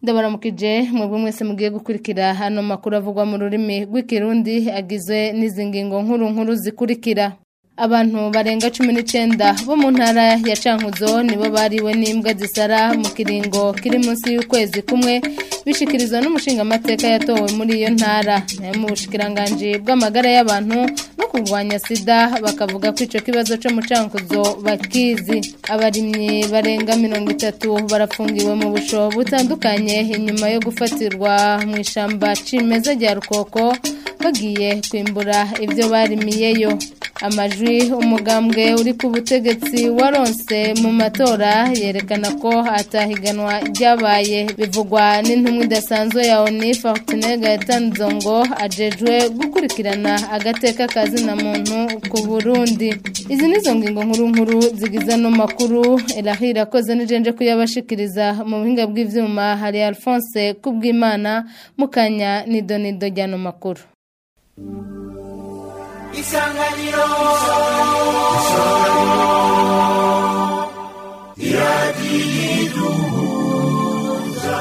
ndabaramukije mwebwe mwese mugiye gukurikira hano makuru avugwa mu rurimi rw'ikirundi agizwe n'izi ngingo nkuru nkuru zikurikira abantu barenga cumi n'icenda bo mu ntara ya cankuzo nibo bariwe n'imbwa zisara mu kiringo kiri munsi y'ukwezi kumwe bishikirizwa n'umushingamateka yatowe muri iyo ntara nayo mu bushikiranganji bw'amagara y'abantu no kurwanya sida bakavuga ko ico kibazo co mu cankuzo bakizi abarimyi barenga mirongo itatu barafungiwe mu busho butandukanye inyuma yo gufatirwa mu ishamba cimeza rya rukoko bagiye kwimbura ivyo barimiyeyo amajwi umugambwe uri ku butegetsi waronse mu matora yerekana ko atahiganwa ryabaye bivugwa n'intumwa idasanzwe ya oni fortune gaetanzo ngo ajejwe gukurikirana agateka kazina muntu ku burundi izi nizo ngingo nkuru nkuru zigize ano makuru erahira koze n'ijenje kuyabashikiriza mu buhinga bw'ivyuma hari alphonse kubwimana mukanya nidonido ry'ano makuru isanganiro iradiyiduhuza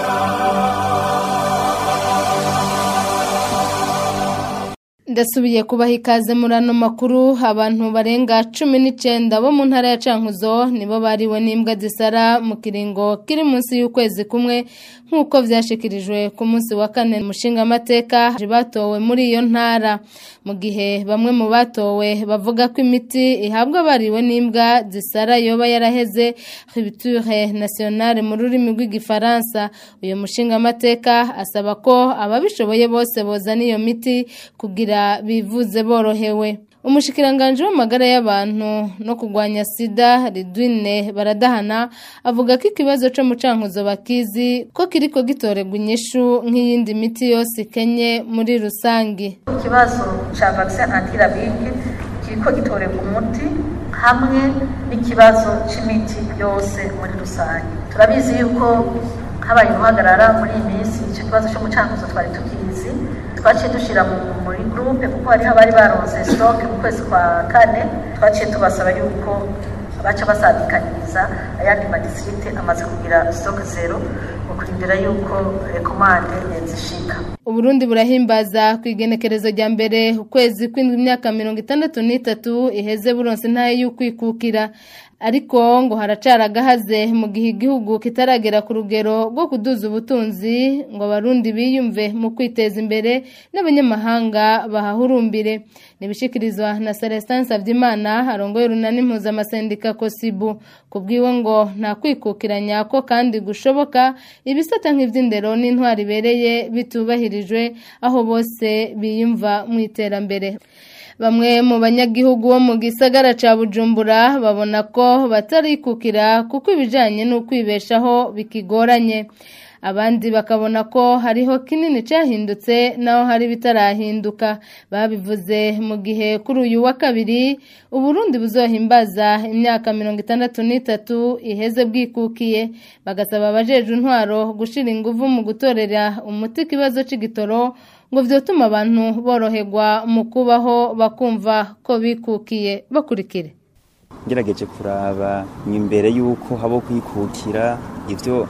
ndasubiye kubaha ikaze muri ano makuru abantu barenga cumi n'icenda bo mu ntara ya cankuzo nibo bariwe n'imbwa zisara mu kiringo kiri munsi y'ukwezi kumwe nk'uko vyashikirijwe ku munsi wa kane mushingamateka batowe muri iyo ntara mu gihe bamwe mu batowe bavuga ko imiti ihabwa bariwe n'imbwa zisara yoba yaraheze ribiture nationale mu rurimi rw'igifaransa uyu mushingamateka asaba ko ababishoboye bose bozana iyo miti kugira bivuze borohewe umushikiranganji w'amagara y'abantu no kurwanya sida ridwine baradahana avuga ko ikibazo co mu cankuzo bakizi ko kiriko gitorerwa inyishu nk'iyindi miti yose ikenye muri rusangi ikibazo ca vaccin antirabike kiriko gitorerwa umuti hamwe n'ikibazo c'imiti yose muri rusange turabizi yuko habaye guhagarara muri iyi minsi icyo kibazo cyo mu cankuzo twari tukizi twaciye dushyira muri gurupe kuko hariho abari baronse sitoke mu kwezi kwa kane twaciye tubasaba yuko baca basadikanyiriza ayandi madisirite amaze kugira sitoke zero mu kurindira yuko rekomande zishika uburundi burahimbaza ku igenekerezo rya mbere ukwezi kw'indwi imyaka mirongo itandatu n'itatu iheze buronse ntayo y'ukwikukira ariko ngo haracara agahaze mu gihe igihugu kitaragera ku rugero rwo kuduza ubutunzi ngo abarundi biyumve mu kwiteza imbere n'abanyamahanga bahahurumbire nibishikirizwa na Celestin Savyimana arongoye urunani mpuzamasendika kosibu kubwiwe ngo nta kwikukiranya ko kandi gushoboka ibisata nk'ivy'indero n'intwari ibereye bitubahirijwe aho bose biyumva mu iterambere bamwe mu banyagihugu bo mu gisagara ca bujumbura babona ko batarikukira kuko ibijanye n'ukwibeshaho bikigoranye abandi bakabona ko hariho kinini cyahindutse naho hari bitarahinduka babivuze mu gihe kuri uyu wa kabiri uburundi buzohimbaza imyaka mirongo itandatu n'itatu iheze bwikukiye bagasaba abajejwe intwaro gushira inguvu mu gutorera umuti ikibazo c'igitoro ngo vyotuma abantu boroherwa mu kubaho bakumva ko bikukiye bakurikire ngerageje kuraba imbere y'uko habo kwikukira ivyo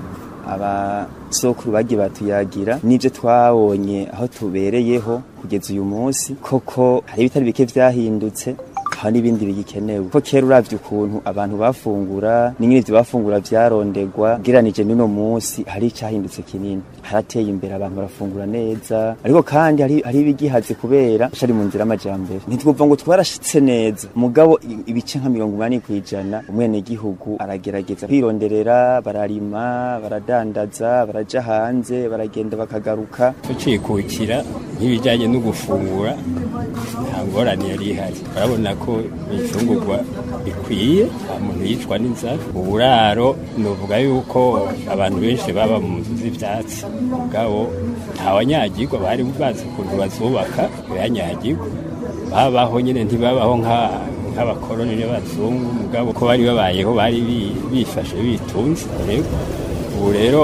abasokuru bagiye batuyagira n'ibyo twabonye aho tubereyeho kugeza uyu munsi koko hari ibitari bike vyahindutse hari n'ibindi bigikenewe ko kera uravye ukuntu abantu bafungura n'ingene ivyo bafungura vyarondegwa geranije n'uno munsi hari icahindutse kinini harateye imbere abantu barafungura neza ariko kandi hari hari ibigihaze kubera cari mu nzira y'amajambere ntitwumva ngo twarashitse neza mugabo ibice nka mirongo umunani kw'ijana umwenegihugu aragerageza kwironderera bararima baradandaza baraja hanze baragenda bakagaruka tucikukira nk'ibijanye no gufungura nta ngorane yari ihari urabona ko ibifungurwa bikwiye nta muntu yicwa n'inzara uburaro novuga yuko abantu benshi baba mu nzu z'ivyatsi mugabo ntawanyagirwa bari bazi ukuntu bazubaka ntibanyagirwa babaho nyene ntibabaho nk'abakoroni n'abazungu mugabo ko bari babayeho bari bifashe bitunze ubu rero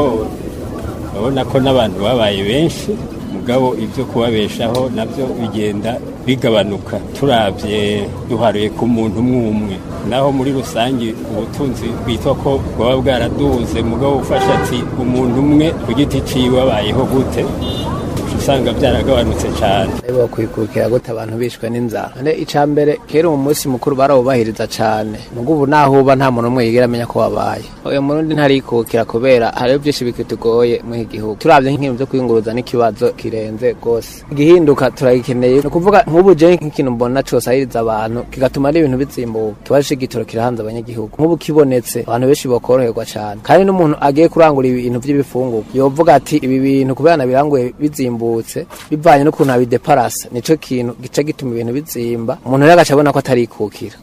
urabona ko n'abantu babaye benshi mugabo ibyo kubabeshaho nabyo bigenda bigabanuka turabye duharuye ku muntu umwe umwe naho muri rusange ubutunzi bwitwa ko bwaba bwaraduze mugabo ufasha ati umuntu umwe ku giti ciwe abayeho gute usanga byaragabanutse cyane bo kwikukira gute abantu bishwe n'inzara none ica mbere kera mu munsi mukuru barawubahiriza cyane mugo ubu naho uba nta muntu umwe yigera amenya ko wabaye uyu murundi ntarikukira kubera hariho byinshi bikitugoye muri iki gihugu turabye nk'ibintu byo kwiyunguruza n'ikibazo kirenze rwose igihinduka turagikeneye ni ukuvuga nk'ubu je nk'ikintu mbona cose ahiriza abantu kigatuma n'ibintu bizimbuka ikibazo c'igitoro kirahanze abanyagihugu nk'ubu kibonetse abantu benshi bokoroherwa cyane kandi n'umuntu agiye kurangura ibintu by'ibifungurwa yovuga ati ibi bintu kubera nabiranguye bizimbutse bivanye n'ukuntu abideparasa nico kintu gica gituma ibintu bizimba umuntu rero agaca abona ko atarikukira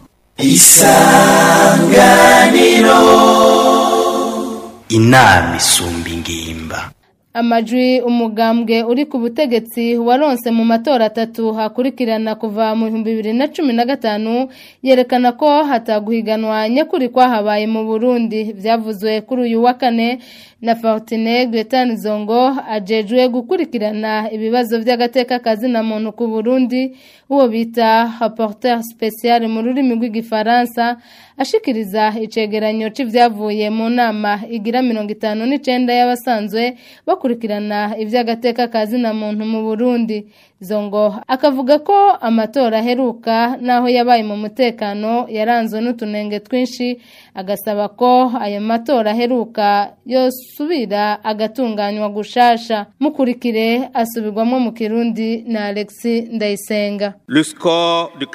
inama isumba ingimba amajwi umugambwe uri ku butegetsi waronse mu matora atatu hakurikirana kuva mu bihumbi bibiri na cumi na gatanu yerekana ko hataguhiganwa nyakuri kwahabaye mu burundi byavuzwe kuri uyu wa kane na Fortune Gretane Zongo ajejwe gukurikirana ibibazo by'agateka kazi na muntu ku Burundi uwo bita rapporteur spécial mu rurimi rw'igifaransa ashikiriza icegeranyo c'ivyavuye mu nama igira 59 y'abasanzwe bakurikirana ivy'agateka kazi na muntu mu Burundi Zongo akavuga ko amatora aheruka naho yabaye mu mutekano yaranzwe n'utunenge twinshi agasaba ko ayo matora aheruka yosubira agatunganywa gushasha mukurikire asubirwamo mu kirundi na Alexis Ndayisenga Le score de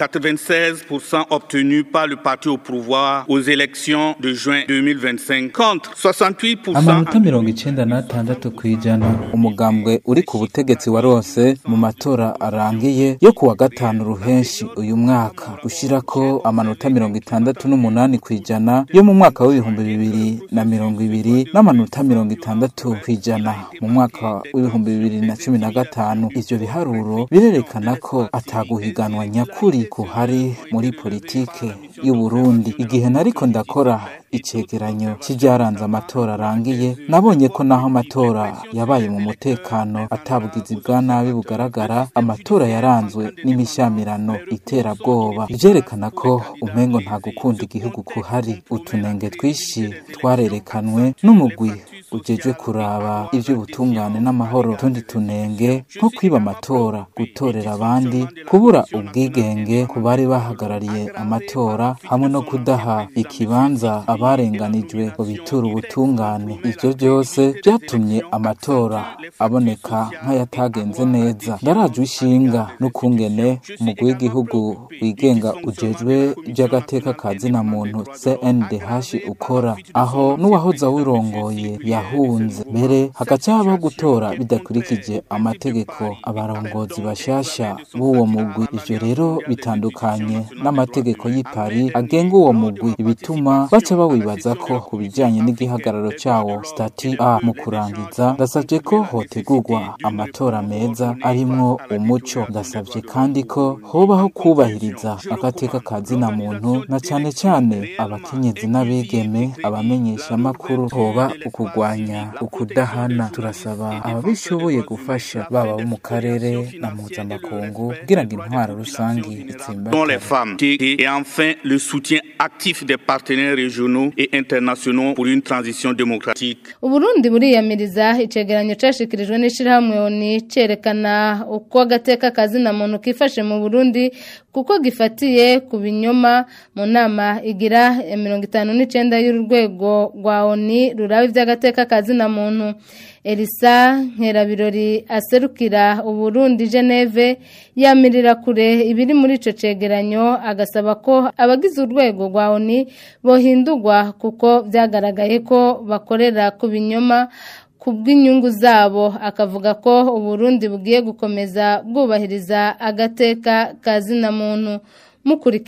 96% obtenu par le parti au pouvoir aux élections de juin 2025 contre 68% amanota mirongo icenda n'atandatu kw'ijana umugambwe uri ku butegetsi warose mu matora arangiye yo kuwa gatanu ruhenshi uyu mwaka ushirako amanota mirongo itandatu n'umunani kw'ijana yo mu mwaka w'ibihumbi bibiri na mirongo ibiri n'amanota mirongo itandatu kw'ijana mu mwaka w'ibihumbi bibiri na cumi na gatanu ivyo biharuro birerekana ko ataguhiganwa nyakuri kuhari muri politike y'uburundi igihe nariko ndakora icegeranyo c'ivyaranze amatora arangiye nabonye ko naho amatora yabaye mu mutekano atabugizi bwa nabi bugaragara amatora yaranzwe n'imishamirano iterabwoba ivyerekana ko umengo nta gukunda igihugu kuhari utunenge twishi twarerekanwe n'umugwi ujejwe kuraba ivy'ubutungane n'amahoro tundi tunenge nko kwiba amatora gutorera abandi kubura ubwigenge ku bari bahagarariye amatora hamwe no kudaha ikibanza abarenganijwe ngo biture ubutungane ivyo vyose vyatumye amatora aboneka nk'ayatagenze neza ndarajwe ishinga n'ukungene umugwi w'igihugu wigenga ujejwe ivy'agateka ka zina muntu CNDH ukora aho n'uwahoze awurongoye yahunze mbere hagaca habaho gutora bidakurikije amategeko abarongozi bashasha b'uwo mugwi ivyo rero bitandukanye n'amategeko y'i Paris agenga uwo mugwi ibituma baca bawibaza ko ku bijanye n'igihagararo cawo stati A mu kurangiza ndasavye ko hotegurwa amatora meza arimwo umuco ndasavye kandi ko hobaho kubahiriza agateka ka zina muntu na cane cane abakenyezi n'abigeme abamenyesha amakuru hoba ukugwanya ukudahana turasaba ababishoboye gufasha baba bo mu karere na mpuzamakungu kugira ngo intwaro rusangi dont les itsimbatane femmes et et enfin le soutien actif des partenaires régionaux et internationaux pour une transition démocratique Uburundi buriyamiriza icegeranyo cashikirijwe n'ishirahamwe ONU cerekana uko agateka kazina muntu kifashe mu Burundi kuko gifatiye ku binyoma mu nama igira ya mirongo itanu n'icenda y'urwego rwa ONU ruraba ivy'agateka kazina muntu Elisa Nkerabirori aserukira Uburundi Geneve yamirira kure ibiri muri ico cegeranyo agasaba ko abagize urwego rwa ONU bohindurwa kuko vyagaragaye ko bakorera ku binyoma kubw'inyungu zabo akavuga ko Uburundi bugiye gukomeza bwubahiriza agateka kazina muntu mukurikire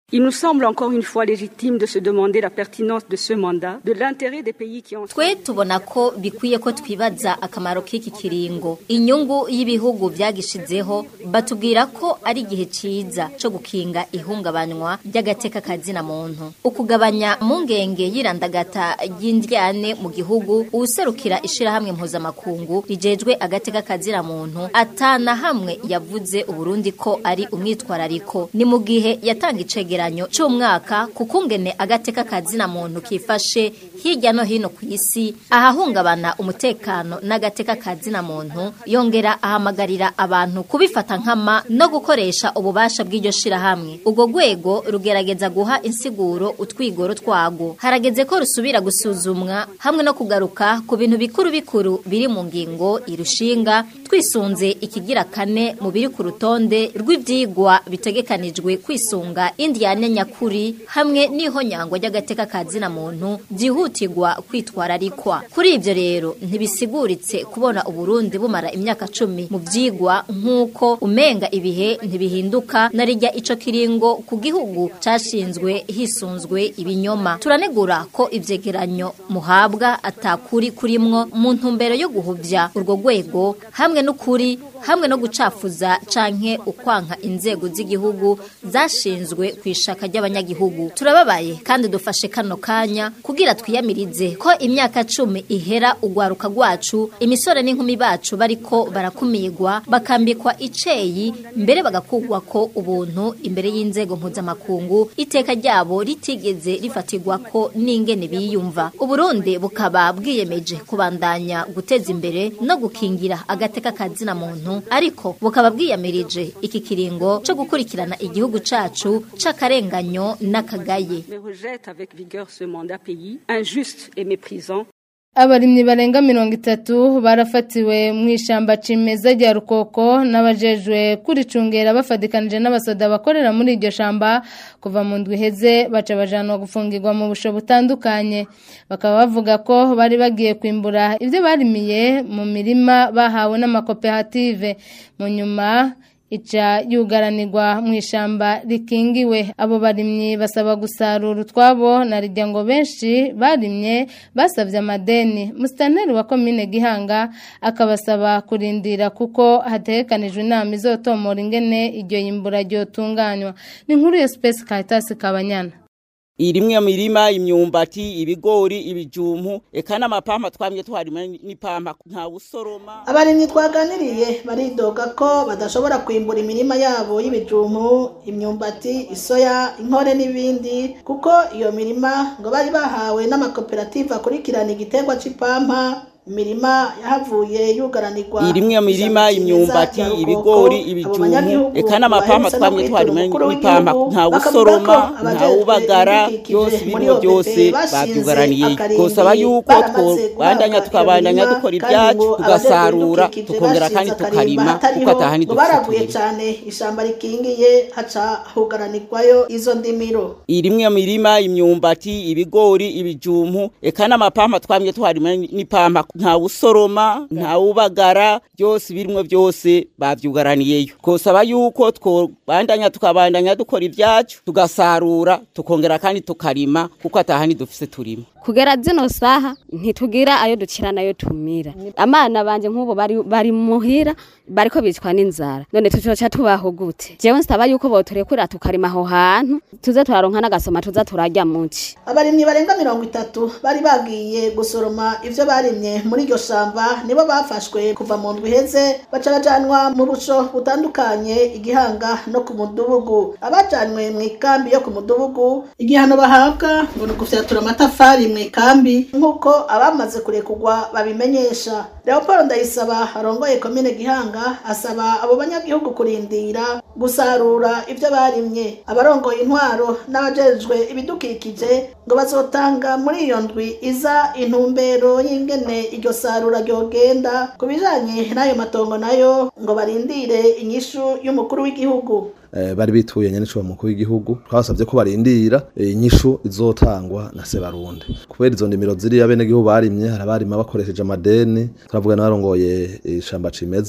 Il nous semble encore une fois légitime de se demander la pertinence de ce mandat, de l'intérêt des pays qui ont... twe tubona ko bikwiye ko twibaza akamaro k'iki kiringo inyungu y'ibihugu byagishizeho batubwira ko ari igihe ciza co gukinga ihungabanywa ry'agateka kazina muntu ukugabanya mungenge yirandagata y'indyane mu gihugu uwuserukira ishirahamwe mpuzamakungu rijejwe agateka kazina muntu atana hamwe yavuze uburundi ko ari umwitwarariko ni mu gihe yatanga icegera icegeranyo c'umwaka kukungene agateka kazina muntu kifashe hirya no hino ku isi ahahungabana umutekano n'agateka kazina muntu yongera ahamagarira abantu kubifata nkama no gukoresha ububasha bw'iryo shirahamwe ubwo rwego rugerageza guha insiguro utwigoro twago harageze ko rusubira gusuzumwa hamwe no kugaruka ku bintu bikuru bikuru biri mu ngingo irushinga twisunze ikigira kane mu biri ku rutonde rw'ivyigwa bitegekanijwe kwisunga India yane nyakuri hamwe n'ihonyangwa ry'agateka kazina muntu byihutirwa kwitwararikwa kuri ivyo rero ntibisiguritse kubona uburundi bumara imyaka cumi mu vyigwa nk'uko umenga ibihe ntibihinduka na rijya ico kiringo ku gihugu cashinzwe hisunzwe ibinyoma turanegura ko ivyegeranyo muhabwa atakuri kurimwo mu ntumbero yo guhuvya urwo rwego hamwe n'ukuri hamwe no gucafuza canke ukwanka inzego z'igihugu zashinzwe kwishaka ry'abanyagihugu turababaye kandi dufashe kano kanya kugira twiyamirize ko imyaka cumi ihera ugwaruka rwacu imisore n'inkumi bacu bariko barakumirwa bakambikwa iceyi mbere bagakugwa ko ubuntu imbere y'inzego mpuzamakungu iteka ryabo ritigeze rifatirwa ko n'ingene biyumva uburundi bukaba bwiyemeje kubandanya guteza imbere no gukingira agateka kazina muntu ariko bukaba bwiyamirije iki kiringo co gukurikirana igihugu cacu c'akarenganyo n'akagaye Mais rejette avec vigueur ce mandat pays injuste et méprisant abarimyi barenga mirongo itatu barafatiwe mu ishyamba cimeza rya rukoko n'abajejwe kuricungera bafatikanije n'abasoda bakorera muri iryo shamba kuva mu ndwi iheze baca bajanwa gufungirwa mu busho butandukanye bakaba bavuga ko bari bagiye kwimbura ibyo barimiye mu mirima bahawe n'amakoperative mu nyuma ica yugaranirwa mu ishyamba rikingiwe abo barimyi basaba gusarura utwabo na rijya ngo benshi barimye basabye amadeni musitanteri wa komine gihanga akabasaba kurindira kuko hatekanijwe inama izotomora ingene iryo yimbura ryotunganywa ni nkuru ya sipesi karitasi kabanyana irimwe mirima imyumbati ibigori ibijumpu eka n'amapampa twamye twarima n'ipampa nta usoroma abarimyi twaganiriye baridoga ko badashobora kwimbura imirima yabo y'ibijumpu imyumbati isoya inkore n'ibindi kuko iyo mirima ngo bari bahawe n'amakoperative akurikirana igiterwa c'ipampa imirima yahavuye yugaranirwa irimwe mirima imyumbati ibigori ibijumpu eka n'amapampa twamye twarima n'ipampa nta usoroma nta ubagara byose birimo byose babyugaraniye twosaba yuko twabandanya tukabandanya dukora ibyacu tugasarura tukongera kandi tukarima kuko atahani baraguye cyane ishamba rikingiye haca hugaranirwayo izo ndimiro irimwe mirima imyumbati ibigori ibijumpu eka n'amapampa twamye twarima n'ipampa nta usoroma nta ubagara byose birimo byose babyugaraniyeyo twosaba yuko twabandanya tukabandanya dukora ibyacu tugasarura tukongera kandi tukarima kuko atahani dufise turima kugera zino saha ntitugira ayo dukira nayo tumira amana banje nk'ubu bari bari muhira bariko bicwa n'inzara none tucoca tubaho gute jewe nsaba yuko boturekura tukarima aho hantu tuze turaronka n'agasoma tuza turarya muci abarimyi barenga mirongo itatu bari bagiye gusoroma ivyo barimye muri iryo shamba nibo bafashwe kuva mu ndwi iheze baca bajanwa mu buco butandukanye igihanga no ku mudugudu abajanwe mu ikambi yo ku mudugudu igihano bahabwa ngo ni ugufyatura amatafari mu ikambi nk'uko abamaze kurekurwa babimenyesha leopold ndayisaba arongoye komine gihanga asaba abo banyagihugu kurindira gusarura ibyo barimye abarongoye intwaro n'abajejwe ibidukikije ngo bazotanga muri iyo ndwi iza intumbero y'ingene iryo sarura ryogenda ku bijanye n'ayo matongo nayo ngo barindire inyishu y'umukuru w'igihugu bari bituye nyanisho mukuru w'igihugu twasabye ko barindira inyishu izotangwa na Sebarundi kubera izo ndimiro ziriya bene gihugu barimye harabarima bakoresheje amadeni turavuga n'abarongoye ishamba cimeza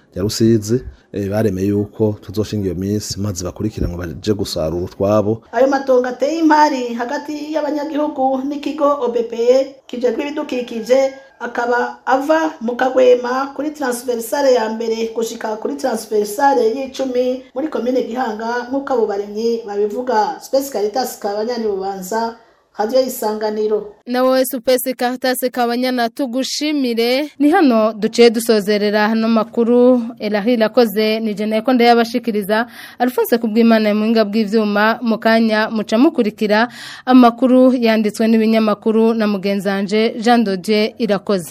ya rusizi eh, baremeye yuko tuzoshinga iyo minsi maze bakurikira ngo baje gusarura utwabo ayo matongo ateye impari hagati y'abanyagihugu n'ikigo OBPE kijejwe ibidukikije akaba ava mu kagwema kuri transversale ya mbere gushika kuri transversale y'icumi muri komine gihanga nk'uko abo baremyi babivuga Space Caritas kabanyani bubanza radio isanganiro nawe supesi karatasi kabanyana tugushimire ni hano duciye dusozerera hano makuru erahira akoze ni jena ko ndayabashikiriza alphonse kubw'imana mu buhinga bw'ibyuma mu kanya muca mukurikira amakuru yanditswe n'ibinyamakuru na mugenzanje jean dodier irakoze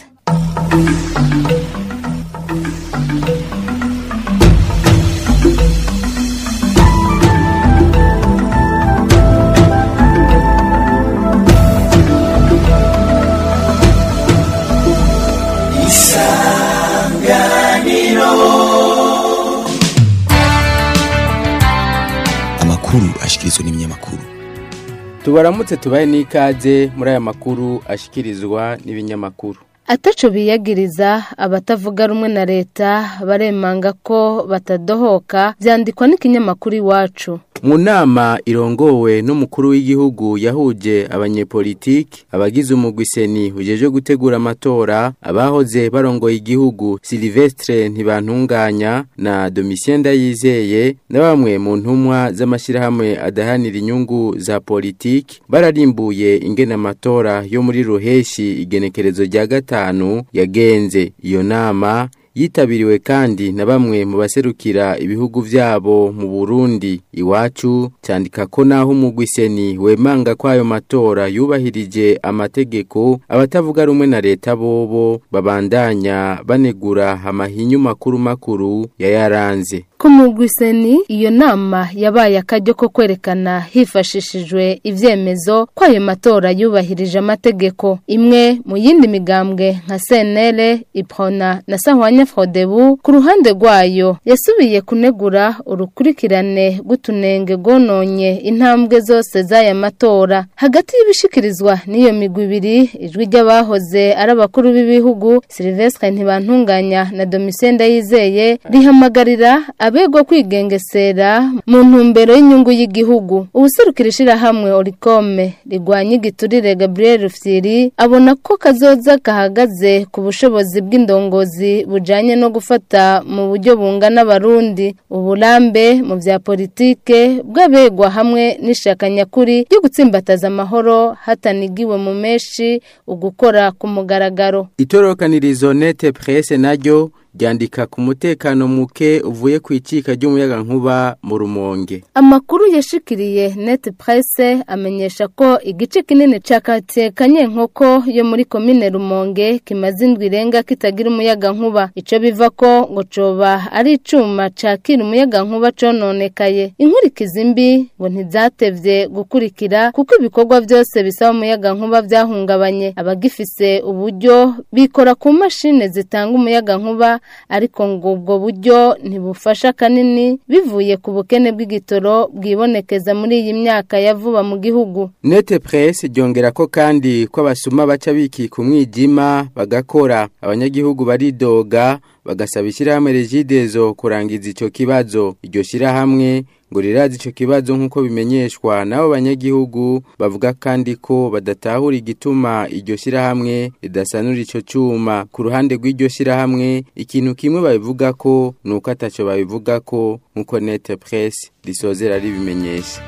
amakuru ashikirizwa n'ibinyamakuru tubaramutse tubaye n'ikaze muri aya makuru ashikirizwa n'ibinyamakuru ataco biyagiriza abatavuga rumwe na leta baremanga ko batadohoka vyandikwa n'ikinyamakuru iwacu mu nama irongowe n'umukuru w'igihugu yahuje abanyepolitiki abagize umugwiseni ujeje gutegura amatora abahoze barongoye igihugu Silvestre ntibantunganya na Domitien Ndayizeye na bamwe mu ntumwa z'amashirahamwe adahanira inyungu za politiki bararimbuye ingene amatora yo muri ruheshi igenekerezo rya gatanu yagenze iyo nama yitabiriwe kandi na bamwe mu baserukira ibihugu vyabo mu Burundi iwacu cyandika ko naho umugwiseni wemanga kwayo matora yubahirije amategeko abatavuga rumwe na leta bobo babandanya banegura amahinyu makuru makuru yayaranze ku mugwiseni iyo nama yabaye akaryo ko kwerekana hifashishijwe ivyemezo ko ayo matora yubahirije amategeko imwe mu yindi migambwe nka senere iprona na sahwanya frodebu ku ruhande rwayo yasubiye kunegura urukurikirane rw'utunenge rwononye intambwe zose z'aya matora hagati y'ibishikirizwa n'iyo migwi ibiri ijwi ry'abahoze ari abakuru b'ibihugu silvestre ntibantunganya na domitien ndayizeye rihamagarira abegwa kwigengesera mu ntumbero y'inyungu y'igihugu ubuserukira ishirahamwe orikome rigwanya igiturire gabriel rufyiri abona ko kazoza gahagaze ku bushobozi bw'indongozi bujanye no gufata mu buryo bungana abarundi uburambe mu vya politike bw'abegwa hamwe n'ishaka nyakuri ryo gutsimbataza amahoro hatanigiwe mu meshi ugukora ku mugaragaro itorokanirizo nete presse naryo ryandika ku mutekano muke uvuye ku icika ry'umuyaga nkuba mu rumonge amakuru yashikiriye net presse amenyesha ko igice kinini ca quartier kanyenkoko yo muri komine rumonge kimaze indwi irenga kitagira umuyaga nkuba ico biva ko ngo coba ari icuma cakira umuyaga nkuba cononekaye inkurikizi mbi ngo ntizatevye gukurikira kuko ibikorwa byose bisaba umuyaga nkuba vyahungabanye abagifise uburyo bikora ku mashine zitanga umuyaga nkuba ariko ngo ubwo buryo ntibufasha kanini bivuye ku bukene bw'igitoro bwibonekeza muri iyi myaka ya vuba mu gihugu nete presse ryongera ko kandi ko abasuma baca bikika umwijima bagakora abanyagihugu baridoga bagasaba ishyirahamwe regidezo kurangiza icyo kibazo iryo shyirahamwe ngo rirazi icyo kibazo nk'uko bimenyeshwa n'abo banyagihugu bavuga kandi ko badatahura igituma iryo shyirahamwe ridasanura icyo cyuma ku ruhande rw'iryo shyirahamwe ikintu kimwe babivuga ko ni uko atacyo babivuga ko nk'uko nete presse risozera ribimenyesha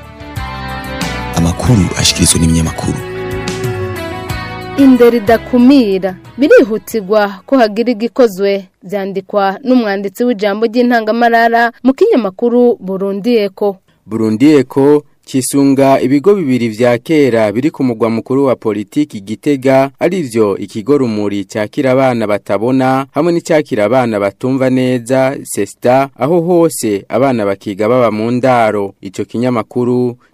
amakuru ashikirizwa n'ibinyamakuru indero idakumira birihutirwa ko hagira igikozwe byandikwa n'umwanditsi w'ijambo ry'intangamarara mu kinyamakuru burundiyeko burundiyeko kisunga ibigo bibiri vya kera biri ku mugwa mukuru wa politiki gitega arivyo ikigo rumuri cyakira abana batabona hamwe n'icyakira abana batumva neza sesta aho hose abana bakiga baba mu ndaro ico kinyamakuru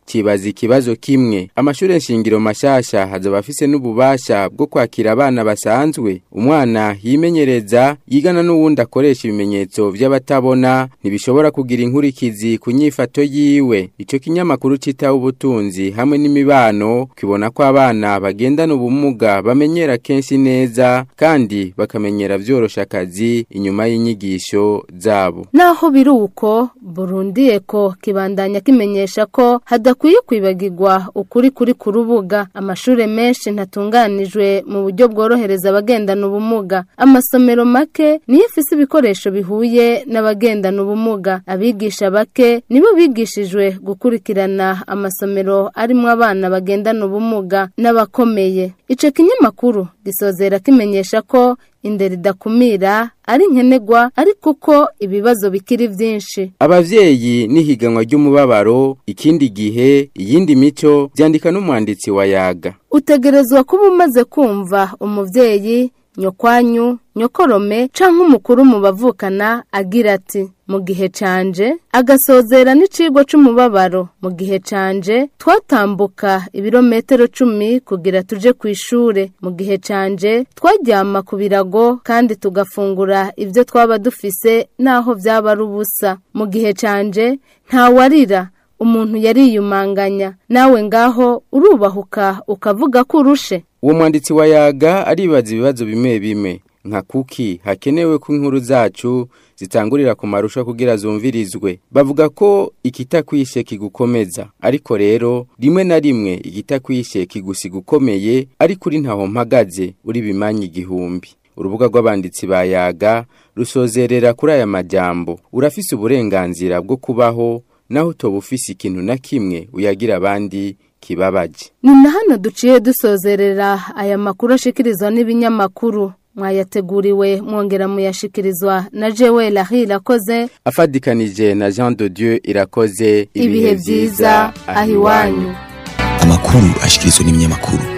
cibaza ikibazo kimwe amashure nshingiro mashasha hazoba afise n'ububasha bwo kwakira abana basanzwe umwana yimenyereza yigana n'uwundi akoresha ibimenyetso vy'abatabona ntibishobora kugira inkurikizi ku nyifato yiwe ico kinyamakuru citaho ubutunzi hamwe n'imibano kibona ko abana bagendana ubumuga bamenyera kenshi neza kandi bakamenyera vyorosha akazi inyuma y'inyigisho zabo naho biri uko Burundi eko kibandanya kimenyesha ko hadakwiye kwibagirwa ukuri kuri ku rubuga amashure menshi ntatunganijwe mu buryo bworohereza abagendana ubumuga amasomero make niyo afise ibikoresho bihuye n'abagendana ubumuga abigisha bake nibo bigishijwe gukurikirana amasomero arimwo abana bagendana ubumuga n'abakomeye ico kinyamakuru gisozera kimenyesha ko indero idakumira ari nkenegwa ariko uko ibibazo bikiri vyinshi abavyeyi n'ihiganwa ry'umubabaro ikindi gihe iyindi mico vyandika n'umwanditsi wa yaga utegerezwa kuba umaze kumva umuvyeyi nyokwanyu nyokorome canke umukuru mu bavukana agira ati mu gihe canje agasozera n'icigwa c'umubabaro mu gihe canje twatambuka ibirometero cumi kugira tuje ku ishure mu gihe canje twaryama ku birago kandi tugafungura ivyo twaba dufise naho vyaba ari ubusa mu gihe canje ntawarira umuntu yariyumanganya nawe ngaho urubahuka ukavuga ko urushe uwo mwanditsi wa yaga aribaza ibibazo bimwe bimwe nka kuki hakenewe ko inkuru zacu zitangurira ku marusha kugira zumvirizwe bavuga ko ikitakwishe kigukomeza ariko rero rimwe na rimwe ikitakwishe kigusiga ukomeye ariko uri ntaho mpagaze uri bimanyi igihumbi urubuga rw'abanditsi ba yaga rusozerera kuri aya majambo urafise uburenganzira bwo kubaho naho utoba ufise ikintu na kimwe uyagira abandi kibabaje ni na hano duciye dusozerera aya makuru ashikirizwa n'ibinyamakuru mwayateguriwe mwongera muyashikirizwa na jewe lahi irakoze afadikanije na jean de dieu irakoze ibihe byiza aho iwanyu amakuru ashikirizwa n'ibinyamakuru